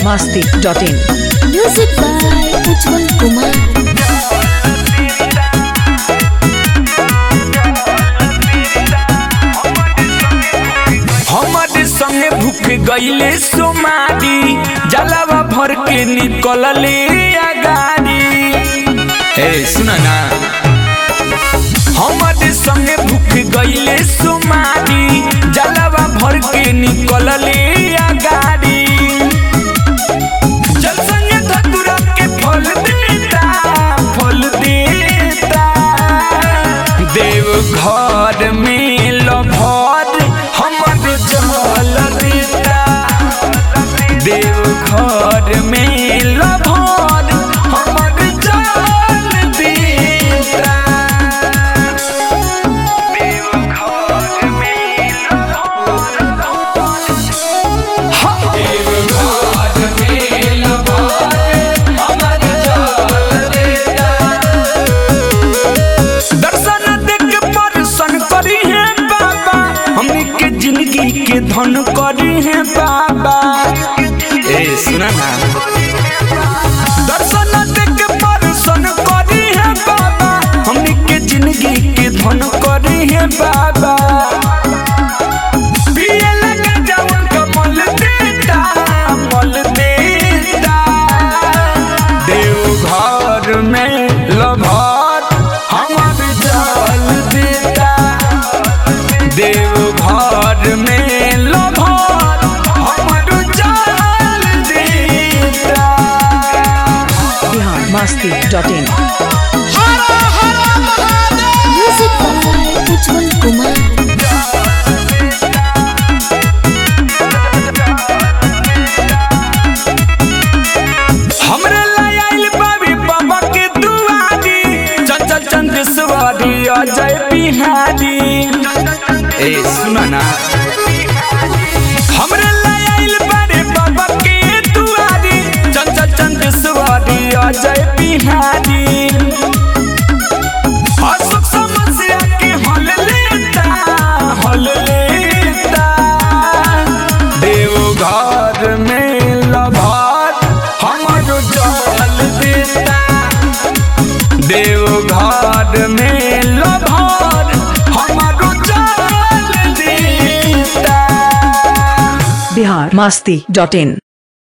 masti.in. Music by Ujjwal Kumar. हमारे संगे भूख गईले सोमारी जलावा भर के निकलले अगाड़ी ए सुना ना हमारे संगे भूख गईले सोमारी जलावा भर के निकलले अगाड़ी जल संगे धतुरा के फल देता फल देता देव घर में लभर हमर जल देता देव घर में लभर हमर जल देता देव घर में देव घर में लभर हमर जल देता दर्शन देख परसन करी है बाबा हमनी के जिंदगी के धन करी है बाबा ए सुना ना दर्शन देख परसन करी है बाबा हमनी के जिंदगी के धन करी है बाबा पिए लगा जवन का मल देता मल देता देव घर में लभर हमर जल देता देव घर में लभर हमर जल देता Bihar masti.in. Music by Ujjwal Kumar. हमरे लायल बाबी बाबा के दुआरी चंचल चंद्रेश्वरी अजय बिहारी ए सुना ना हमरे लायल बारे बाबा के दुआरी चंचल चंद्रेश्वरी अजय बिहारी अशोक समस्या के हल लेता हल लेता देव घर में लभार हमर जल देता देव घर में लभार हमर जल देता Bihar masti.in.